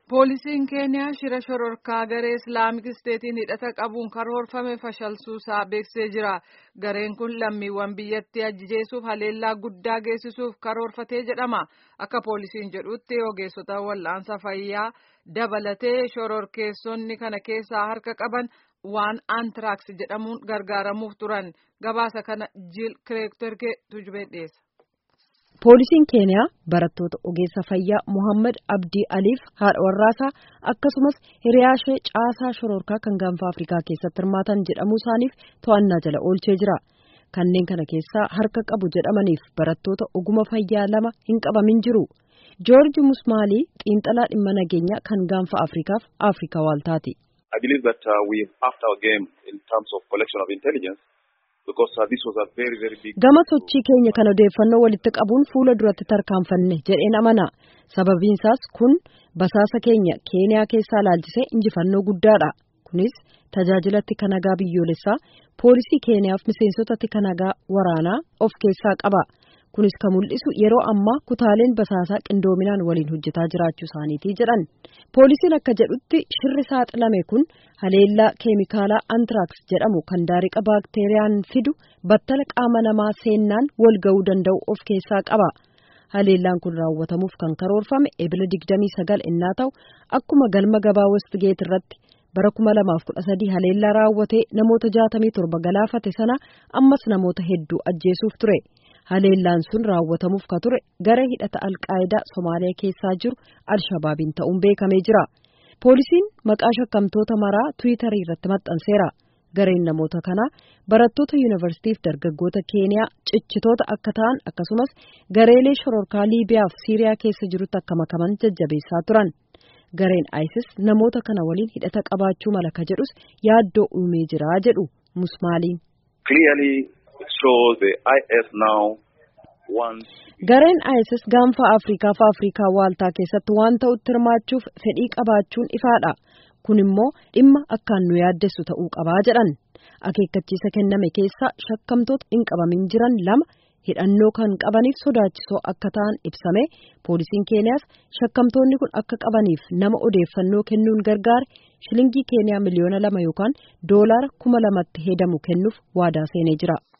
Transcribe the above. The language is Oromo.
Poolisiin Keeniyaa shira shororkaa garee Islaamik Isteetiin hidhata qabuun karoorfame fashalsuusaa beeksisee jira. Gareen kun lammiiwwan biyyattii ajjeesuuf haleellaa guddaa geessisuuf karoorfatee jedhama. Akka poolisiin jedhutti ogeessota wal'aansa fayyaa dabalatee shororkeessonni kana keessaa harka qaban waan antiraks jedhamuun gargaaramuuf turan. Gabaasa kana Jiil Kireektorgee tujubee dhiyeessa. Poolisiin Keeniyaa barattoota ogeessa fayyaa Mohaammed Abdii Aliif haadha warraasaa akkasumas hiriyaashee caasaa shororkaa kan gaanfa Afrikaa keessatti hirmaatan jedhamuu isaaniif to'annaa jala oolchee jira. Kanneen kana keessaa harka qabu jedhamaniif barattoota oguma fayyaa lama hin qabamin jiru. Joorji Musmaalii xiinxalaa dhimma nageenyaa kan gaanfa Afrikaaf Afrikaa waaltaati. I believe that uh, we upped our game in terms of collection of intelligence. Gama sochii keenya kan odeeffannoo walitti qabuun fuula duratti tarkaanfanne jedheen amana. Sababiinsaas kun basaasa keenya Keeniyaa keessaa laalchisee injifannoo guddaadha. Kunis tajaajila tika nagaa biyyoolessaa poolisii Keeniyaaf miseensota tika nagaa waraanaa of keessaa qaba. Kunis kan mul'isu yeroo ammaa kutaaleen basaasaa qindoominaan waliin hojjetaa jiraachuu isaaniiti jedhan. Poolisiin akka jedhutti shirri saaxilame kun haleellaa keemikaalaa antiraks jedhamu kan daariqa baakteeriyaan fidu battala qaama namaa seennaan wal ga'uu danda'u of keessaa qaba. Haleellaan kun raawwatamuuf kan karoorfame ebila 29 innaa ta'u akkuma galma gabaa Westgeet irratti bara 2013 haleellaa raawwatee namoota 67 galaafate sana ammas namoota hedduu ajjeesuuf ture. Haleellaan sun raawwatamuuf ka ture gara hidhata alqaayidaa Somaaliyaa keessaa jiru Alshabaabiin ta'uun beekamee jira. Poolisiin maqaa shakkamtoota maraa Tiwiitarii irratti maxxanseera. Gareen namoota kanaa barattoota yuunivarsiitiif dargaggoota Keeniyaa cichitoota akka ta'an akkasumas gareelee shororkaa Liibiyaa fi Siiriyaa keessa jirutti akka makaman jajjabeessaa turan. Gareen ISIS namoota kana waliin hidhata qabaachuu mala ka jedhus yaaddoo uumee jira jedhu Musmaaliin. Gareen ISIS gaanfa Afrikaa fi Afrikaa waaltaa keessatti waan ta'utti hirmaachuuf fedhii qabaachuun ifaadha. Kun immoo dhimma akkaan nu yaaddessu ta'uu qabaa jedhan. Akeekkachiisa kenname keessaa shakkamtoota hin qabamin jiran lama hidhannoo kan qabaniif sodaachisoo akka ta'an ibsame poolisiin Keeniyaas shakkamtoonni kun akka qabaniif nama odeeffannoo kennuun gargaare shilingii Keeniyaa miliyoona lama yookaan doolaara kuma lamatti hedamu kennuuf waadaa seenee jira.